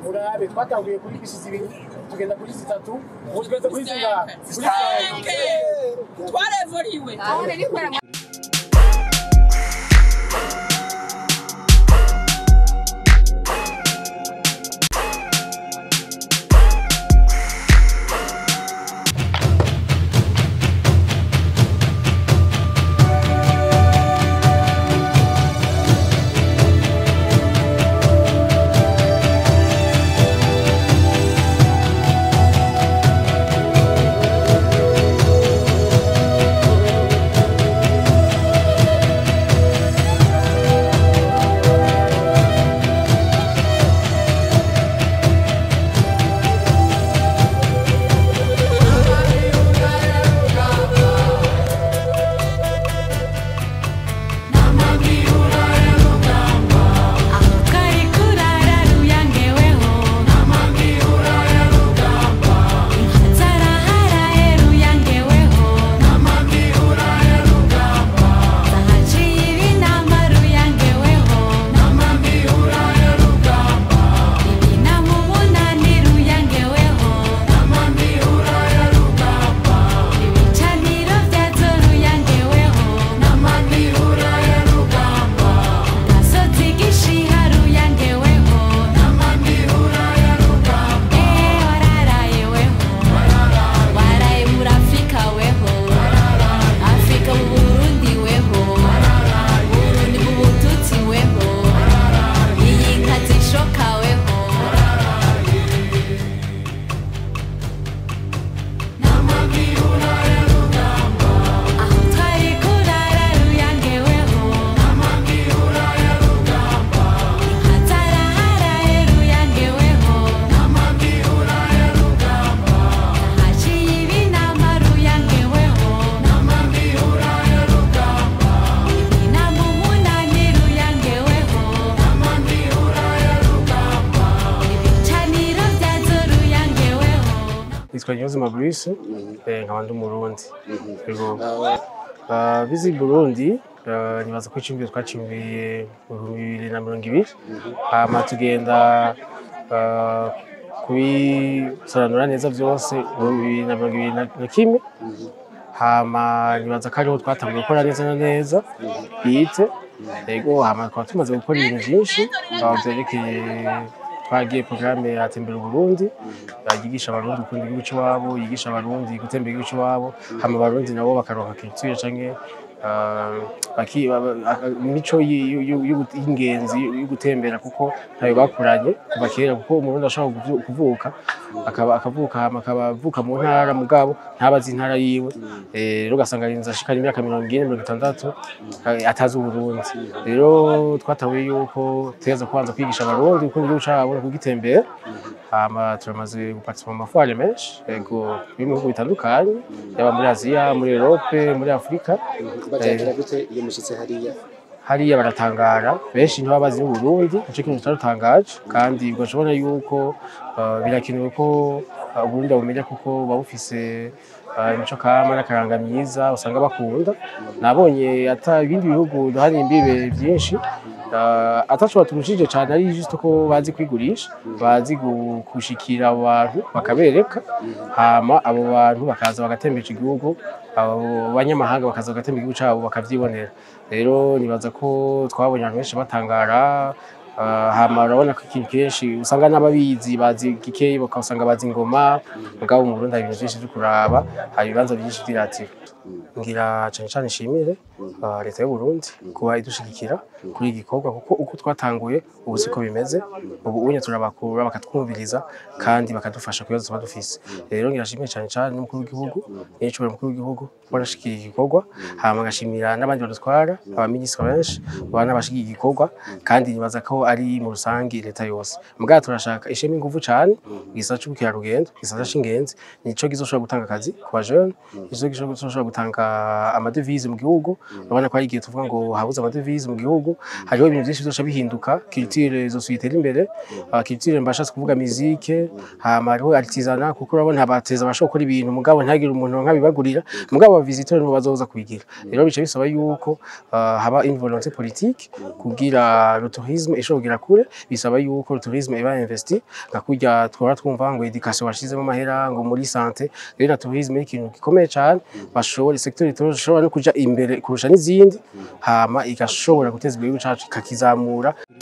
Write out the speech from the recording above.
urabe twatanguye kuri bisi zibiri tugenda kuri zitatu ubu tugeze kuri zingahe kuri Stanke! twarevuriwe nitwa Niyonzima Bruce eh, nkaba ndi umurundi yego Ah, bizi Burundi ah, nibaza ko icumbi twacumbiye mu bihumbi bibiri na mirongo ibiri hama tugenda ah, kubisobanura neza vyose mu bihumbi bibiri na mirongo ibiri na- na kimwe hama nibaza ko ariho twatanguye gukora neza na neza bwite yego hama tukaba tumaze gukora ibintu vyinshi aho vyerekeye twagiye porogaramu ya tembera uburundi yigisha abarundi gukunda igihugu c'iwabo yigisha abarundi gutembera igihugu c'iwabo hama abarundi nabo bakaronka culture canke ah, baki- ba- ba- imico yi- yu- yu- yu- y'ingenzi yo gutembera kuko ntayo bakuranye kuva kera kuko umurundi ashobora kuvu- kuvuka akaba akavuka hama akaba avuka mu ntara mugabo ntabazi intara yiwe Eh, rero ugasanga arinze ashikana imyaka mirongo ine mirongo itandatu eh, atazi uburundi rero twatahuye yuko tegeza kubanza kwigisha abarundi gukunda igihugu cabo no kugitembera hama turamaze guparticipa mu mafoire menshi yego biri mu bihugu bitandukanye yaba muri aziya muri erope muri afurika batangira gute iyo mushitse hariya hariya baratangara benshi ntibaba bazi n'uburundi nico kintu cyarutangaje kandi ugashobora yuko uh, birakenewe ko uh, uburundi babumenya kuko buba bufise uh, imico kama n'akaranga myiza usanga bakunda nabonye ata ibindi bihugu hari imbibe byinshi uh, ataco baturushije cane ari juste ko bazi kwigurisha bazi gu- gushikira abo bantu bakabereka hama abo bantu bakaza bagatembera igihugu abo banyamahanga bakaza bagatembera igihugu cabo bakavyibonera rero nibaza ko twabonye abantu benshi batangara ah, hama urabona ko ikintu kenshi usanga n'ababizi bazi gikeyi bakasanga bazi ingoma mugabo mu Burundi hari ibintu vyinshi vyo kuraba hari ibibanza vyinshi vy'iratiro ngira cane cane nshimire ah, leta y'u Burundi kuba idushigikira kuri iki gikorwa kuko uko twatanguye ubu siko bimeze ubu unye turabakura bakatwumviriza kandi bakadufasha ku bibazo tuba dufise rero ngirashimiye cane cane n'umukuru w'igihugu n'icubahiro umukuru w'igihugu kuba arashikira iki gikorwa hama ngashimira n'abandi badutwara abaminisitiri benshi baba n'abashigiye igikorwa kandi nibaza ko ari mu rusangi leta yose mugabo turashaka ishema inguvu cane igisata c'ubukerarugendo igisata c'ingenzi nico kizoshobora gutanga akazi ku bajene nico kizoshobora gutanga bizotanga amadevize mu gihugu urabona ko hari igihe tuvuga ngo habuze amadevize mu gihugu hariho ibintu byinshi bizoca bihinduka culture zosubitera imbere uh, culture mbashatse kuvuga musique hama hariho artisanat kuko urabona abateza bashobora gukora ibintu mugabo ntagire umuntu nkabibagurira mugabo abavisitori nibo bazoza kubigira rero bica bisaba yuko uh, haba une volonté politique kugira le tourisme ishobora kugera kure bisaba yuko le tourisme iba investi nka kurya twara twumva ngo education washizemo amahera ngo muri santé rero na tourisme ni ikintu gikomeye cyane bashobora secteur ishobora no kuja imbere kurusha n'izindi hama igashobora guteza imbere igihugu cacu ikakizamura